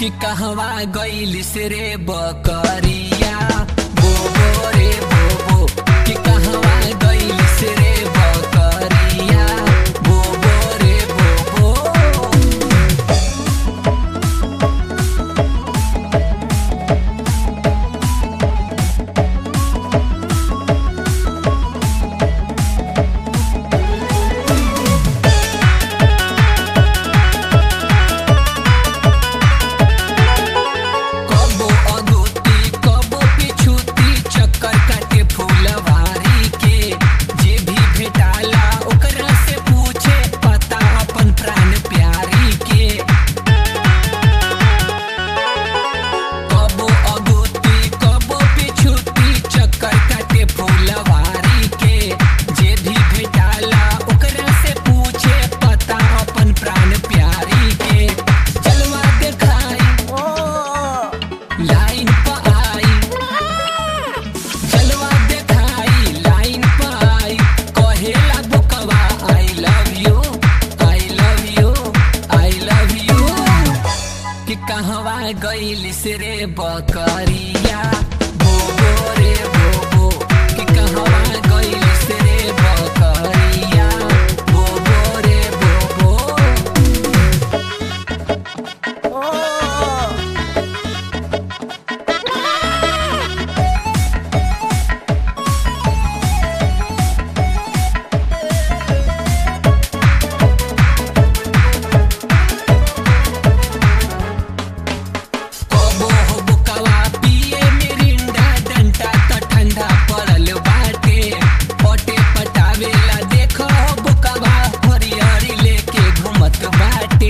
कि कहवा गइलिस रे बकरिया बोबो रे बोबो कि कहवा गइलिस रे बकरिया बोबो रे बोबो कबो अगोती कबो पिछुती चक्कर काटे फूलवारी के जे भी भेटाला ओकरा से पूछे पता अपन प्राण प्यारी के कबो अगोती कबो पिछुती चक्कर काटे फूलवारी के जे भी भेटाला ओकरा से पूछे पता अपन प्राण प्यारी के जलवा देखाई लाइन पर आई जलवा देखाई लाइन पर आई कहेला बुकवा I love you I love you I love you कि कहवा गइलिस रे बकरिया बोबो रे बोबो कि कहवा गइलिस रे बकरिया बोबो रे बोबो कबो हो बुकवा पिए मिरिंडा डंटा त ठंडा पड़ल बाटे पटे पटावेला देखो हो बुकवा हरियरी लेके घूमत बाटे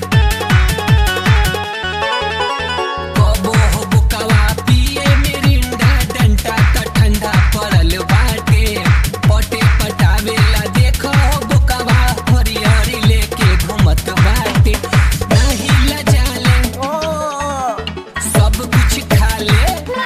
कबो हो बुकवा पिए मिरिंडा डंटा त ठंडा पड़ल बाटे पटे पटावेला देखो हो बुकवा हरियरी लेके घूमत बाटे नाही लजाले सब कुछ खा ले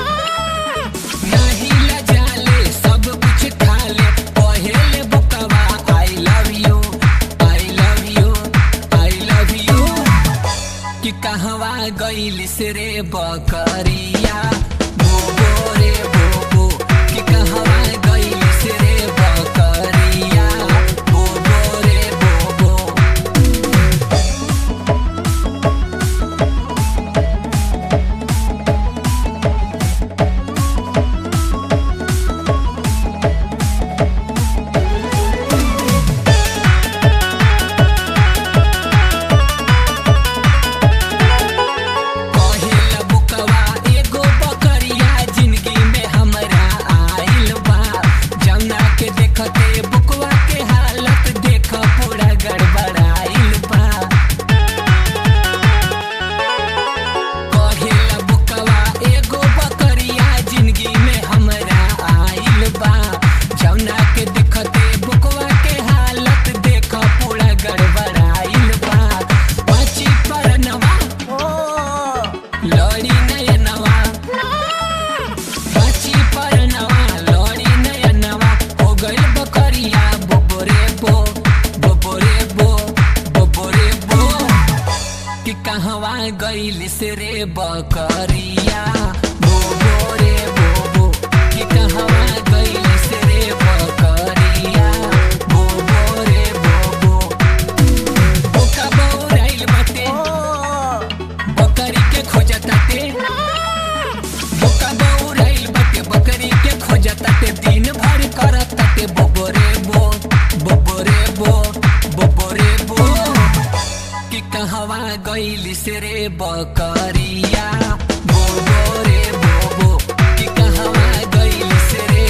नहीं लजाले सब कुछ खा ले पहले बुकवा I love you I love you I love you कि कहवा गइलिस रे बकरिया बोबो रे बोबो कि कहवा गइलिस रे बकरिया बोबो रे बोबो कहेला बुकवा एगो बकरिया जिंदगी में हमरा आइल बा जमुना के देखते बुकवा के हालत देख पूरा गड़बड़ाइल बा कहेला बुकवा एगो बकरिया जिंदगी में हमरा आइल बा जमुना के देखते बुकवा के हालत देख पूरा गड़बड़ाइल बा बची परनवा लड़ी नयनवा बची परनवा लड़ी नयनवा हो गइल बकरिया बोबोरे बो बोबोरे बो बोबोरे बो कि कहवा गइलिस रे बकरिया बोबोरे बोबो कि कहवा गइलिस रे बकरिया बोबोरे बोबो बोका बौराइल बाटे बकरी के खोजताते बोका बौराइल बाटे बकरी के खोजताते दिन भर करताते बोबोरे बो बोबोरे बो बोबोरे बो कि कहवा गइलिस रे बकरिया बोबो रे बोबो कि कहवा गइलिस रे